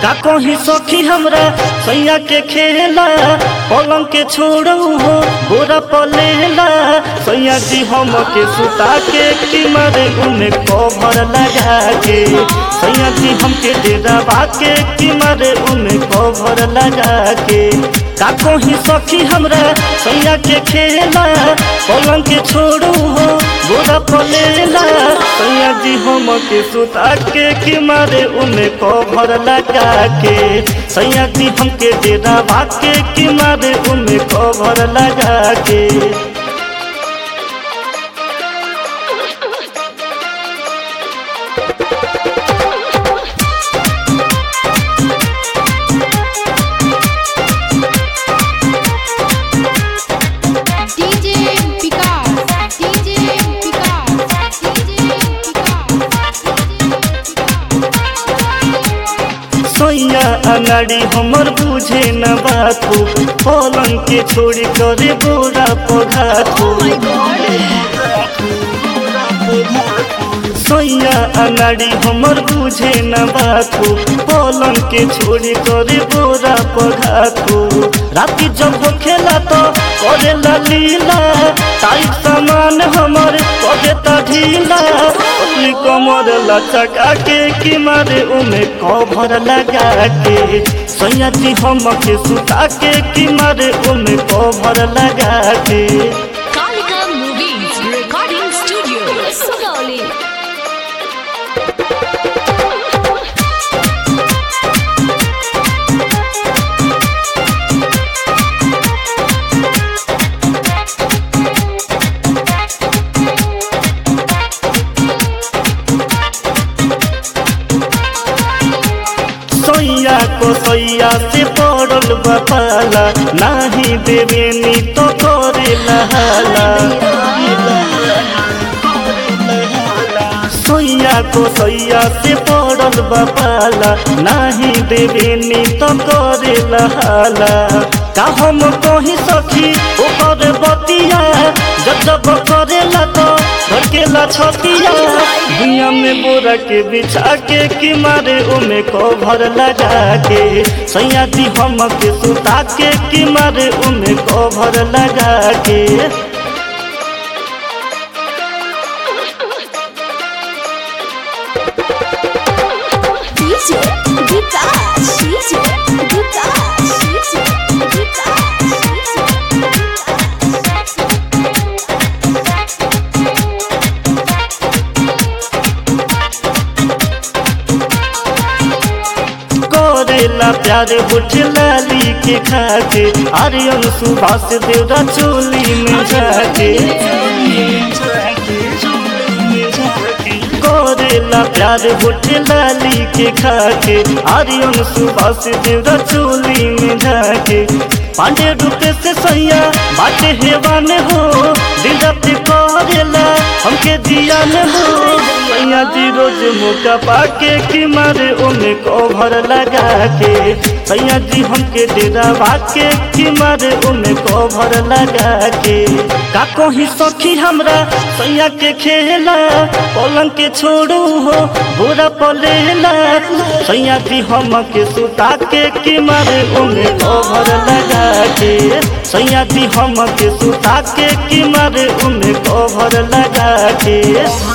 का कहीं सखी हमरा सैया के खेला पलंग के छोड़ू हो गोरा पलेला सैया जी हम के सुता के कि मारे उन्हें कवर लगा के सैया जी हमके डेरा बाके कि मारे उन्हें कवर लगा के का कहीं सखी हमरा सैया के खेला पलंग के छोड़ू हो गोरा पलेला सैया जी हम के सुता के कि मारे उन्हें कवर लगा के सैया जी हमके डेरा बाके कि मारे उन्हें कवर लगा के DJ Vikas, DJ Vikas, DJ सोया अनाड़ी हमर बुझे न बातू पलंग के छोड़ी करे बोरा पघातू सोया अनाड़ी हमर बुझे न बातू पलंग के छोड़ी करे बोरा पघातू राती जब वो खेला तो करे लीला टाइट सामान हमर करे ता ढीला अपनी कमर लचका के कि मारे उमे कभर लगा के सैया जी हम के सुता के कि मारे उमे कभर लगा के Kalika Movies Recording Studio. Sugauli. सैया को सैया से पड़ल बपाला नाही देवे नी तो करे लहाला सैया को सैया से पड़ल बपाला नाही देवे नी तो करे लहाला का हम कहीं सखी ओकर बतिया जब जब करेला तो धड़केला छतिया दुनिया में बोरा के बिछा के कि मारे ओमे कभर लगा के सैया जी हम के सुता के कि मारे ओमे कभर लगा के DJ Vikas, DJ Vikas, DJ करेला प्यार बुझ लाली के खाके आर्यन सुभाष देवरा चोली में जाके करेला प्यार बुझ लाली के खाके आर्यन सुभाष देवरा चोली में जाके पांडे रुपए से सैया बाटे हेवान हो दिल रात करेला हमके जियान हो सैया जी रोज मौका पाके कि मारे ओमे कभर लगा के सैया जी हमके डेरा बाके कि मारे ओमे कभर लगा के का कहीं सखी हमरा सैया के खेला पलंग के छोड़ू हो बुरा पलेला सैया जी हम के सुता के कि मारे ओमे कभर लगा के सैया जी हम के सुता के कि मारे ओमे कभर लगा के